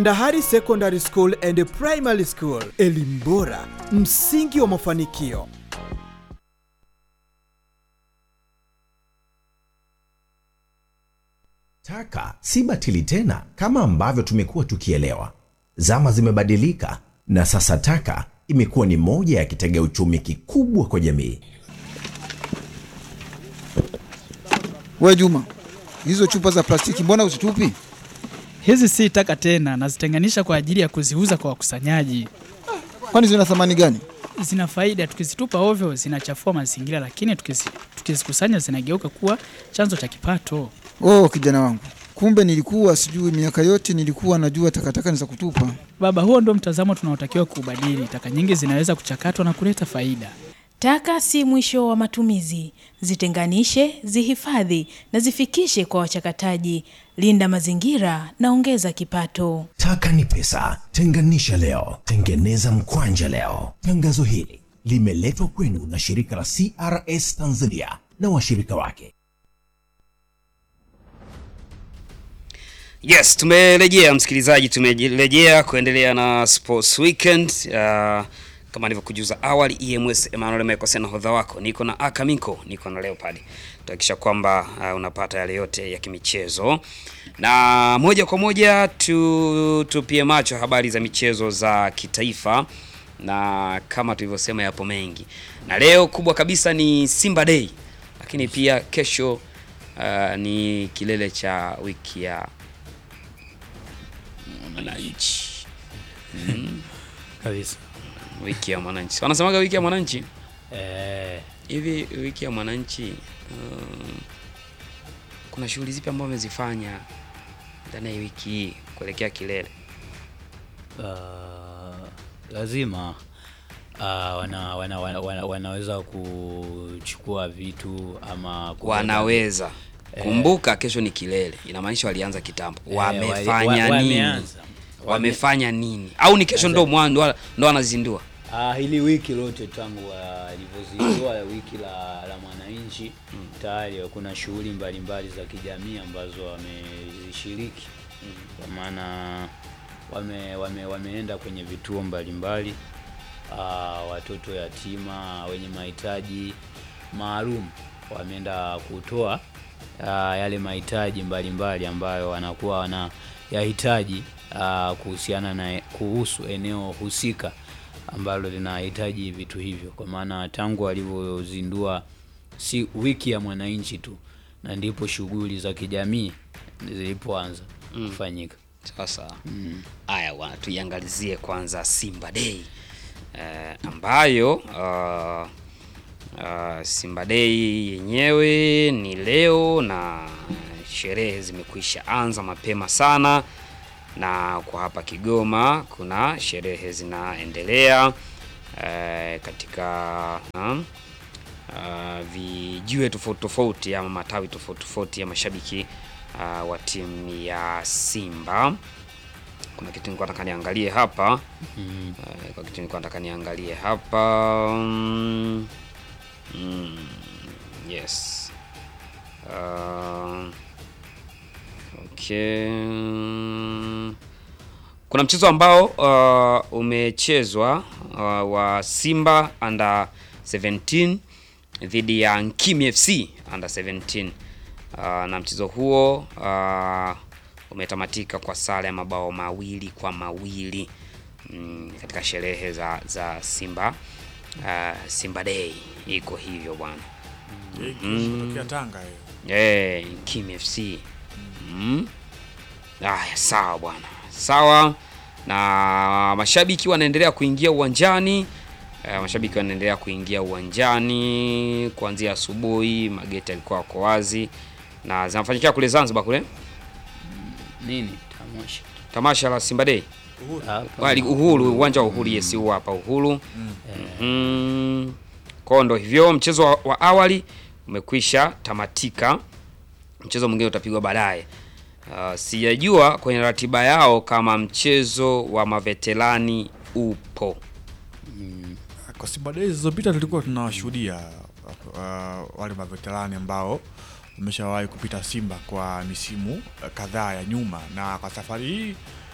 Ndahari Secondary School and Primary School, elimu bora, msingi wa mafanikio. Taka si batili tena kama ambavyo tumekuwa tukielewa. Zama zimebadilika na sasa taka imekuwa ni moja ya kitega uchumi kikubwa kwa jamii. We Juma, hizo chupa za plastiki mbona uzitupi? Hizi si taka tena, nazitenganisha kwa ajili ya kuziuza kwa wakusanyaji. Kwani zina thamani gani? Zina faida, tukizitupa ovyo zinachafua mazingira, lakini tukizi- tukizikusanya zinageuka kuwa chanzo cha kipato. Oh, kijana wangu, kumbe nilikuwa sijui. Miaka yote nilikuwa najua takataka ni za kutupa. Baba, huo ndio mtazamo tunaotakiwa kuubadili. Taka nyingi zinaweza kuchakatwa na kuleta faida. Taka si mwisho wa matumizi. Zitenganishe, zihifadhi na zifikishe kwa wachakataji. Linda mazingira na ongeza kipato. Taka ni pesa, tenganisha leo, tengeneza mkwanja leo. Tangazo hili limeletwa kwenu na shirika la CRS Tanzania na washirika wake. Yes, tumerejea msikilizaji, tumerejea kuendelea na Sports Weekend. Uh, kama nilivyokujuza awali, EMS Emmanuel Mekose na hodha wako, niko na Akamiko, niko na Leopard, tuhakikisha kwamba uh, unapata yale yote ya kimichezo, na moja kwa moja tu tupie macho habari za michezo za kitaifa, na kama tulivyosema, yapo mengi, na leo kubwa kabisa ni Simba Day, lakini pia kesho uh, ni kilele cha wiki ya mwananchi mm. kabisa wiki ya mwananchi wanasemaga wiki ya mwananchi eh, hivi wiki ya mwananchi um, kuna shughuli zipi ambazo wamezifanya ndani ya wiki hii kuelekea kilele uh, lazima uh, wana, wana, wana, wana, wanaweza kuchukua vitu ama kubeba- wanaweza kumbuka kesho ni kilele inamaanisha walianza kitambo Eh, wamefanya wali- wa- nini wameanza. Wame- wamefanya nini au ni kesho ndo mwanzo ndo wanazindua Ah, hili wiki lote tangu walivyozindua wiki la, la mwananchi tayari kuna shughuli mbalimbali za kijamii ambazo wamezishiriki kwa maana wame, wame, wameenda kwenye vituo mbalimbali ah, watoto yatima wenye mahitaji maalum wameenda kutoa ah, yale mahitaji mbalimbali ambayo wanakuwa wanayahitaji ah, kuhusiana na kuhusu eneo husika ambalo linahitaji vitu hivyo, kwa maana tangu walivyozindua si wiki ya mwananchi tu, na ndipo shughuli za kijamii zilipoanza kufanyika. Sasa haya bwana, tuiangalizie kwanza Simba Day eh, ambayo uh, uh, Simba Day yenyewe ni leo na sherehe zimekwisha anza mapema sana, na kwa hapa Kigoma kuna sherehe zinaendelea eh, katika um, uh, vijiwe tofauti tofauti ama matawi tofauti tofauti ya mashabiki uh, wa timu ya Simba. Kuna kitu nilikuwa nataka niangalie hapa Mm. uh, kwa kitu nilikuwa nataka niangalie hapa mm, mm, yes uh, okay kuna mchezo ambao uh, umechezwa uh, wa Simba under 17 dhidi ya Nkimi FC under 17 uh, na mchezo huo uh, umetamatika kwa sare ya mabao mawili kwa mawili mm, katika sherehe za, za Simba uh, Simba Day iko hivyo bwana. Kutokea Tanga hiyo. Eh, Kim FC. Mm. Aya, sawa bwana. Sawa. Na mashabiki wanaendelea kuingia uwanjani. Eh, mashabiki wanaendelea kuingia uwanjani kuanzia asubuhi, mageti yalikuwa yako wazi na zinafanyikia kule Zanzibar kule Nini tamasha tamasha la Simba Day. Hapa. Wali Uhuru, uwanja wa Uhuru, yes, huu hapa Uhuru. Mhm. Kwa ndo hivyo mchezo wa, wa awali umekwisha tamatika. Mchezo mwingine utapigwa baadaye. Uh, sijajua kwenye ratiba yao kama mchezo wa maveterani upo. Kwa Simba Days zilizopita tulikuwa tunawashuhudia uh, wale maveterani ambao wameshawahi kupita Simba kwa misimu uh, kadhaa ya nyuma, na kwa safari hii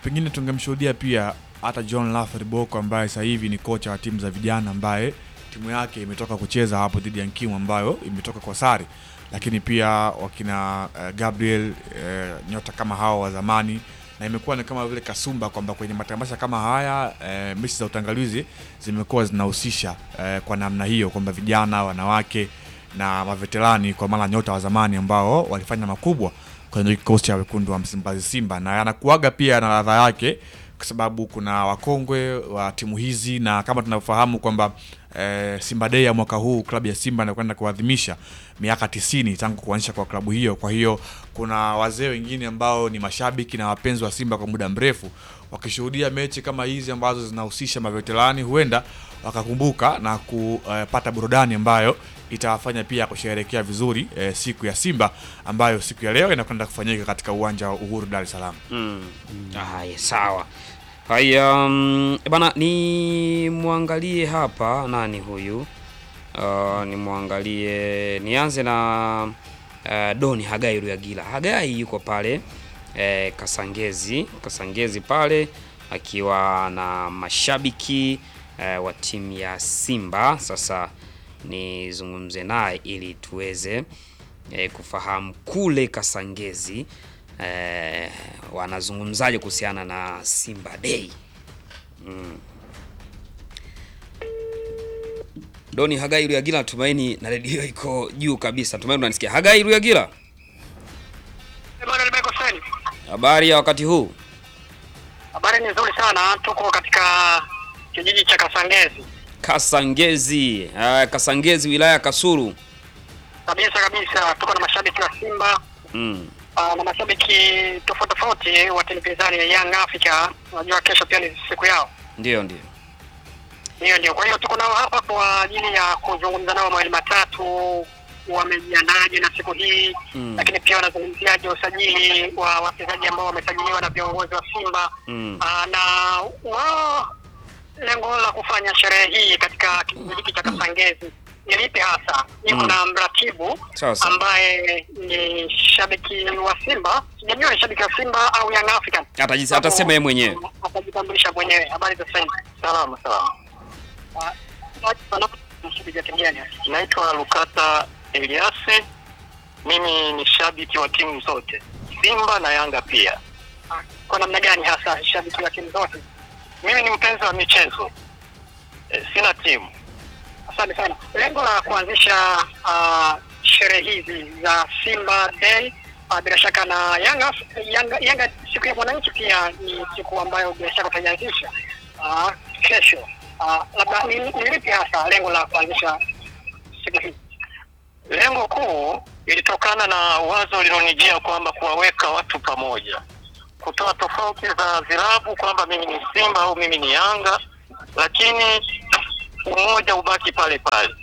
pengine tungemshuhudia pia hata John Laffer Boko ambaye sasa hivi ni kocha wa timu za vijana ambaye timu yake imetoka kucheza hapo dhidi ya Nkimu ambayo imetoka kwa sare, lakini pia wakina uh, Gabriel uh, nyota kama hao wa zamani na imekuwa ni kama vile kasumba kwamba kwenye matamasha kama haya e, mechi za utangalizi zimekuwa zinahusisha e, kwa namna hiyo kwamba vijana, wanawake na maveterani kwa maana nyota wa zamani ambao walifanya makubwa kwenye kikosi cha wekundu wa Msimbazi Simba, na yanakuaga pia na ladha yake kwa sababu kuna wakongwe wa timu hizi na kama tunavyofahamu kwamba e, Simba Day ya mwaka huu klabu ya Simba inakwenda kuadhimisha miaka tisini tangu kuanzisha kwa klabu hiyo. Kwa hiyo kuna wazee wengine ambao ni mashabiki na wapenzi wa Simba kwa muda mrefu wakishuhudia mechi kama hizi ambazo zinahusisha maveterani, huenda wakakumbuka na kupata burudani ambayo itawafanya pia kusherehekea vizuri e, siku ya Simba ambayo siku ya leo inakwenda kufanyika katika uwanja wa Uhuru Dar es Salaam. Mm. Haya, sawa. Haya, um, bana ni mwangalie hapa nani huyu? Uh, ni mwangalie nianze na uh, Doni Hagai Ruyagila. Hagai yuko pale eh, Kasangezi, Kasangezi pale akiwa na mashabiki eh, wa timu ya Simba. Sasa nizungumze naye ili tuweze eh, kufahamu kule Kasangezi eh, wanazungumzaje kuhusiana na Simba Day. Mm. Doni Hagai Ruyagila, natumaini na redio iko juu kabisa. Natumaini unanisikia. Hagai Ruyagila, Emmanuel Bekoseni. habari ya wakati huu? Habari ni nzuri sana, tuko katika kijiji cha Kasangezi Kasangezi, uh, Kasangezi wilaya ya Kasulu. kabisa kabisa. Tuko na mashabiki wa Simba Mm. uh, na mashabiki tofauti tofauti wa timu pinzani ya Young Africa. Unajua kesho pia ni siku yao, Ndio, ndio. hiyo ndio. Kwa hiyo tuko nao hapa kwa ajili ya kuzungumza nao mawili matatu, wamejiandaje na siku hii Mm. lakini pia wanazungumziaje usajili wa wachezaji ambao wamesajiliwa na viongozi wa Simba Mm. Ah, na wao lengo la kufanya sherehe hii katika kijiji hiki cha Kasangezi ni lipi hasa? Niko Mm. na mratibu Sawa sawa. ambaye ni shabiki wa Simba, sijajua ni shabiki wa Simba au Young African. Atajis- atasema yeye mwenyewe. Atajitambulisha mwenyewe. Habari za sasa? Salama salama. Naitwa Lukata Eliasi. Mimi ni shabiki wa timu zote Simba na Yanga pia. Kwa namna gani hasa shabiki wa timu zote? Mimi ni mpenzi wa michezo e, sina timu. Asante sana. Lengo la kuanzisha uh, sherehe hizi za Simba Day uh, bila shaka na Yanga, Yanga, Yanga siku ya mwananchi pia ni siku ambayo bila shaka utaianzisha uh, kesho. Uh, labda ni ni lipi hasa lengo la kuanzisha siku hii? Lengo kuu ilitokana na wazo lilonijia kwamba kuwaweka watu pamoja, kutoa tofauti za vilabu kwamba mimi ni Simba au mimi ni Yanga, lakini umoja ubaki pale pale.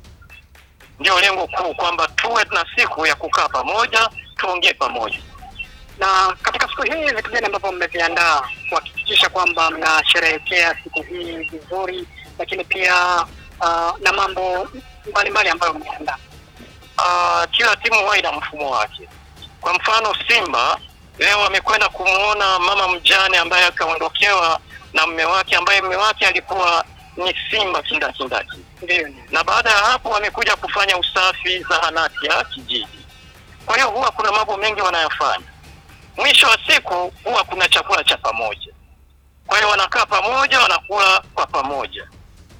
Ndio lengo kuu, kwamba tuwe na siku ya kukaa pamoja, tuongee pamoja. Na katika siku hii vitu gani ambavyo mmeviandaa kuhakikisha kwamba mnasherehekea siku hii vizuri, lakini pia uh, na mambo mbalimbali ambayo mmeandaa? Uh, kila timu huwa ina mfumo wake. Kwa mfano Simba leo amekwenda kumwona mama mjane ambaye akaondokewa na mme wake ambaye mme wake alikuwa ni Simba kindakindaki, na baada ya hapo wamekuja kufanya usafi zahanati ya kijiji. Kwa hiyo huwa kuna mambo mengi wanayofanya. Mwisho wa siku huwa kuna chakula cha pamoja, kwa hiyo wanakaa pamoja, wanakula kwa pamoja.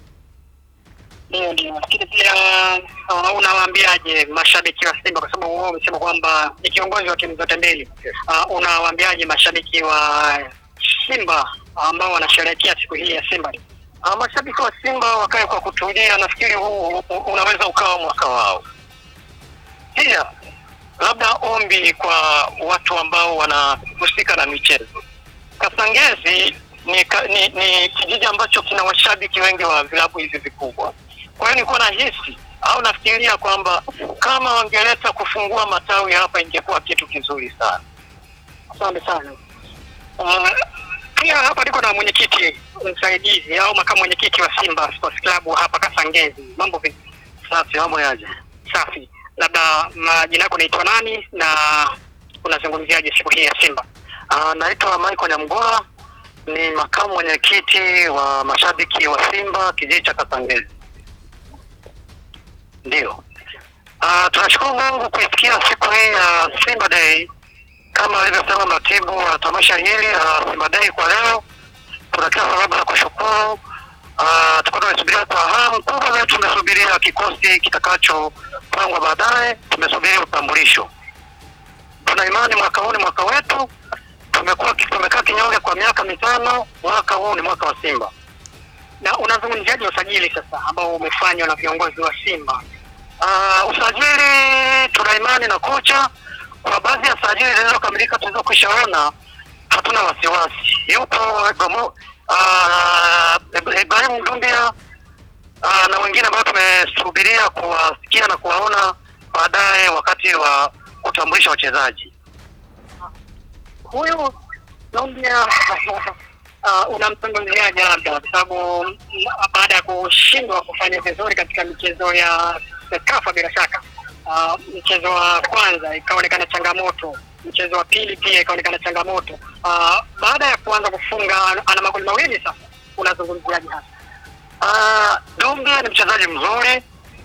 Ndio, ndio. Lakini pia uh, unawaambiaje mashabiki wa Simba, kwa sababu wao wamesema kwamba ni kiongozi wa timu zote mbili. Uh, unawaambiaje mashabiki wa Simba ambao wanasherehekea siku hii ya Simba? Uh, mashabiki wa Simba wakae kwa kutulia. Nafikiri huu u- unaweza ukawa mwaka wao. Pia labda ombi kwa watu ambao wanahusika na michezo. Kasangezi ni, ka, ni, ni kijiji ambacho kina washabiki wengi wa vilabu hivi vikubwa. Kwa hiyo nilikuwa nahisi au nafikiria kwamba kama wangeleta kufungua matawi hapa ingekuwa kitu kizuri sana. Asante sana. Uh, pia hapa niko na mwenyekiti msaidizi au makamu mwenyekiti wa Simba Sports Club hapa Kasangezi. Mambo vipi? Safi, mambo yaje? Safi. Labda majina yako naitwa nani na unazungumziaje siku hii ya Simba? Uh, naitwa Michael Nyamgola ni makamu mwenyekiti wa mashabiki wa Simba kijiji cha Kasangezi. Ndio. Uh, tunashukuru Mungu kuisikia siku hii ya Simba Day kama alivyosema mratibu wa tamasha hili la Simba Day kwa leo. Tuna kila sababu ya kushukuru. Uh, tulikuwa tumesubiria kwa hamu kubwa, leo tumesubiria kikosi kitakachopangwa baadaye, tumesubiria utambulisho. Tuna imani mwaka huu ni mwaka wetu. Tumekuwa tumekaa kinyonge kwa miaka mitano, mwaka huu ni mwaka wa Simba. Na unazungumziaje usajili sasa ambao umefanywa na viongozi wa Simba? Uh, usajili tuna imani na kocha. Kwa baadhi ya sajili zilizokamilika tulizokwishaona, hatuna wasiwasi. Yupo Ibrahimu uh, Ibrahim Dumbia uh, na wengine ambao tumesubiria kuwasikia na kuwaona baadaye wakati wa kutambulisha wachezaji. Huyu Dumbia uh, unamzungumziaje labda kwa sababu mm, baada ya kushindwa kufanya vizuri katika michezo ya Sekafa bila shaka uh, mchezo wa kwanza ikaonekana changamoto, mchezo wa pili pia ikaonekana changamoto. Uh, baada ya kuanza kufunga ana magoli mawili sasa, unazungumziaje hasa? Uh, Dumbia ni mchezaji mzuri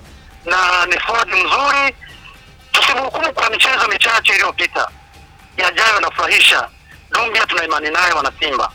na ni forward mzuri. Tusimhukumu kwa michezo michache iliyopita, yajayo yanafurahisha. Dumbia tuna imani naye, wana Simba.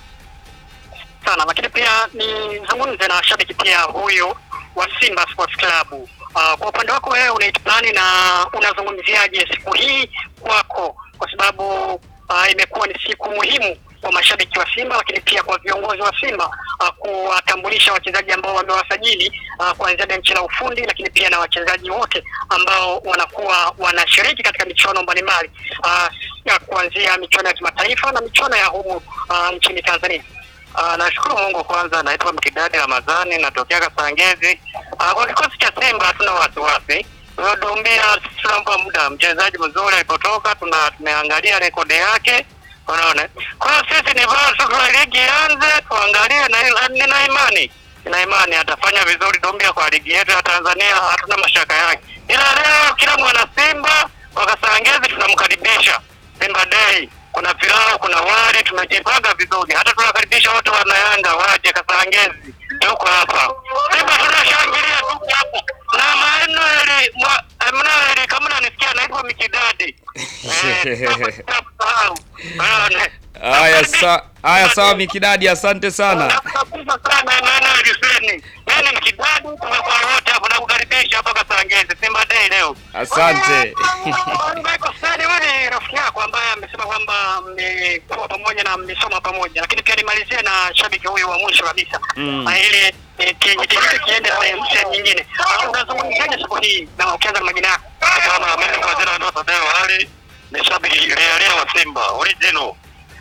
sana lakini pia nizungumze na shabiki pia huyu wa Simba Sports Club. Uh, kwa upande wako wewe unaitamani na unazungumziaje siku hii kwako, kwa sababu uh, imekuwa ni siku muhimu kwa mashabiki wa Simba, lakini pia kwa viongozi wa Simba uh, kuwatambulisha wachezaji ambao wamewasajili uh, kuanzia benchi la ufundi, lakini pia na wachezaji wote ambao wanakuwa wanashiriki katika michuano mbalimbali uh, ya kuanzia michuano ya kimataifa na michuano ya humu uh, nchini Tanzania. Uh, nashukuru Mungu kwanza, naitwa Mkidadi Ramadhani, natokea Kasangezi. Uh, kwa kikosi cha Simba hatuna wasiwasi. Huyo Dumbia tunampa muda, mchezaji mzuri alipotoka, tuna tumeangalia rekodi yake, unaona. Kwa hiyo sisi ni bora sasa ligi ianze, tuangalie na ila- nina imani nina imani atafanya vizuri Dumbia kwa ligi yetu ya Tanzania, hatuna mashaka yake. Ila leo kila mwana Simba wa Kasangezi tunamkaribisha Simba Day. Kuna pilau, kuna wali, tumejipanga vizuri. Hata tunakaribisha wote wana Yanga waje Kasangezi, tuko hapa. Simba tunashangilia tuko hapa. Na Manuel mwa- Emmanuel kama unanisikia naitwa Mikidadi. Eh, sahau. Unaona? Haya sa, haya sawa Mikidadi, asante sana. Nakushukuru sana Emmanuel Hussein. Mimi ni Mikidadi, tumekuwa wote hapa na kukaribisha hapa Kasangezi. Simba Day leo. Asante. Michael Sani wewe ni rafiki yako ambaye amesema kwamba mmekuwa pamoja na mmesoma pamoja, lakini pia nimalizie na shabiki huyu wa mwisho kabisa Mm. Ah, ili eh, kitu kiende sehemu sehemu nyingine. Ah, Unazungumziaje siku hii na ukianza na majina yako? Kama mimi kwa jina ndo Tadeo Ali ni shabiki realia wa Simba original.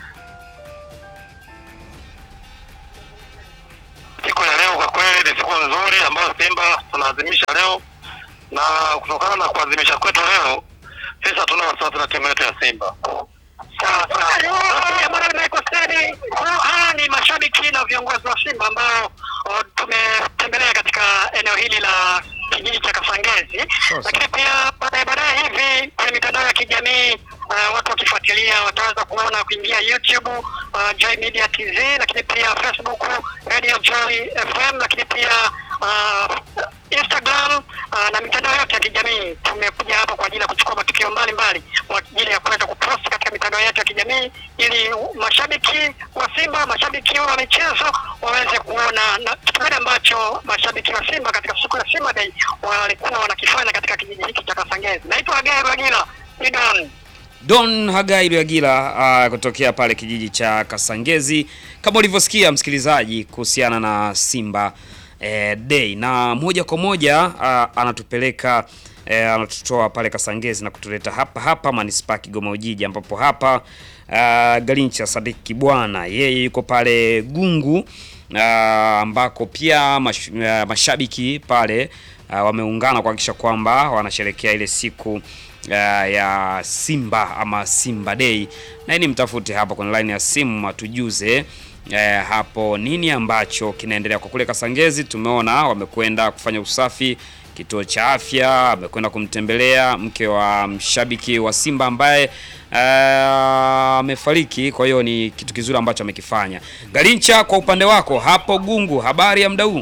Siku ya leo kwa kweli ni siku nzuri ambayo Simba tunaadhimisha leo, na kutokana na kuadhimisha kwetu leo, sisi hatuna wasiwasi na timu yetu ya Simba. Sawa sawa. Basi, bwana Michael Sani, hawa ni mashabiki na viongozi wa Simba ambao oh, tumetembelea katika eneo hili la kijiji cha Kasangezi, lakini pia baadaye baadaye hivi kwenye mitandao ya kijamii uh, watu wakifuatilia wataweza kuona kuingia YouTube uh, Joy Media TZ, lakini pia Facebook Radio Joy FM, lakini pia uh, Instagram uh, na mitandao yote ya kijamii. Tumekuja hapa kwa ajili ya kuchukua matukio mbalimbali kwa ajili ya kuweza kupost katika mitandao yetu ya kijamii ili mashabiki wa Simba, mashabiki wa michezo waweze kuona na kitu gani ambacho mashabiki wa Simba katika siku ya Simba Day walikuwa wanakifanya katika kijiji hiki cha Kasangezi. Naitwa Gael Wagila, ni Don. Don Hagai Rwagila uh, kutokea pale kijiji cha Kasangezi, kama ulivyosikia msikilizaji, kuhusiana na Simba eh, Day, na moja kwa moja uh, anatupeleka eh, anatutoa pale Kasangezi na kutuleta hapa hapa manispaa Kigoma Ujiji, ambapo hapa uh, Galincha Sadiki Kibwana yeye yuko pale Gungu uh, ambako pia mash, uh, mashabiki pale uh, wameungana kuhakikisha kwamba wanasherekea ile siku uh, ya Simba ama Simba Day, na ili mtafute hapo kwenye line ya simu atujuze eh, hapo nini ambacho kinaendelea kwa kule Kasangezi. Tumeona wamekwenda kufanya usafi kituo cha afya, amekwenda kumtembelea mke wa mshabiki wa Simba ambaye ah, amefariki. Kwa hiyo ni kitu kizuri ambacho amekifanya. Galincha, kwa upande wako hapo Gungu, habari ya muda huu?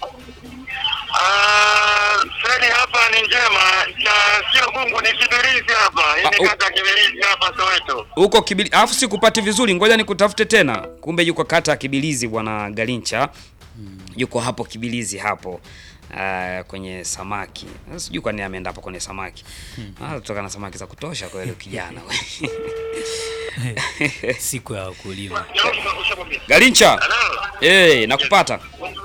Fredi hapa ni njema, cha sio Gungu ni Kibirizi hapa. Hii ni kata Kibirizi hapa Soweto. Huko Kibili, alafu sikupati vizuri, ngoja nikutafute tena. Kumbe yuko kata ya Kibilizi bwana Galincha, yuko hapo Kibilizi hapo ah, kwenye samaki. Sasa Sijui kwa nini ameenda hapo kwenye samaki. Ah, kutoka na samaki za kutosha kwa yule kijana we. siku ya wakulima. Galincha, eh, nakupata.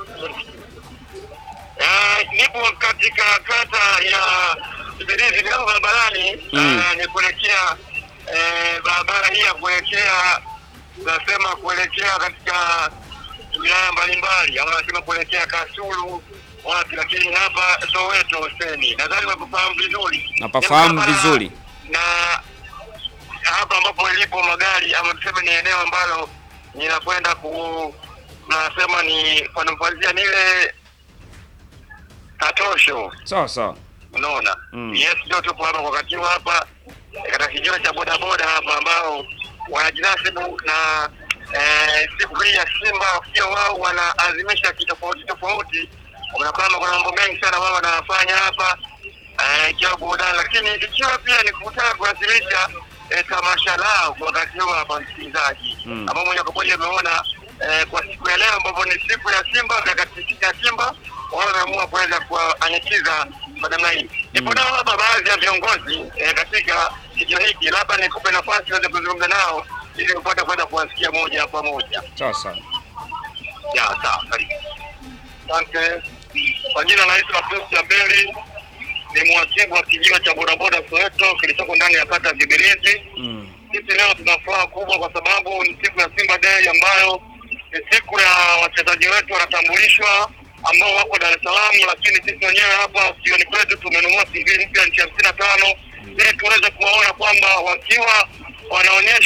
Ah, nipo katika kata ya Kibirizi ndio barabarani Mm. ah, ni kuelekea eh, barabara hii ya kuelekea nasema kuelekea katika wilaya mbalimbali au nasema kuelekea Kasulu wapi, lakini hapa Soweto Seni, nadhani wakufahamu vizuri. Napafahamu Barabara vizuri. na hapa ambapo ilipo magari ama tuseme ni eneo ambalo ninakwenda ku nasema ni panamfanyia nile Katosho, Sawa sawa. unaona Mm. yes, ndio tupo hapa kwa wakati huu hapa eh, katika kijiwe cha bodaboda hapa ambao wanajinasibu na eh, siku hii ya Simba, pia wao wanaazimisha kitofauti tofauti. Unaona kwamba kuna mambo mengi sana wao wanafanya hapa eh, ikiwa burudani, lakini ikiwa pia ni kutaka kuwasilisha eh, tamasha lao kwa wakati huu hapa, msikilizaji Mm. ambao moja kwa moja umeona eh, kwa siku ya leo ambapo ni siku ya Simba na katika siku ya Simba wao wameamua kuweza kuwaanikiza kwa namna hii. Nipo nao hapa baadhi ya viongozi eh, katika kituo hiki, labda nikupe nafasi uweze kuzungumza nao ili upate kwenda kuwasikia moja kwa moja. Sawa sawa. Ya, sawa, karibu. Asante. Kwa jina naitwa Pius Jabeli, ni mhasibu wa kijiwe cha bodaboda Soweto kilichoko ndani ya kata ya Kibirizi. Mm. Sisi leo tuna furaha kubwa kwa sababu ni siku ya Simba Day ambayo ni siku ya wachezaji wetu wanatambulishwa ambao wako Dar es Salaam, lakini sisi wenyewe hapa jioni kwetu tumenunua TV mpya nchi hamsini na tano ili tuweze kuwaona kwamba wakiwa wanaonyesha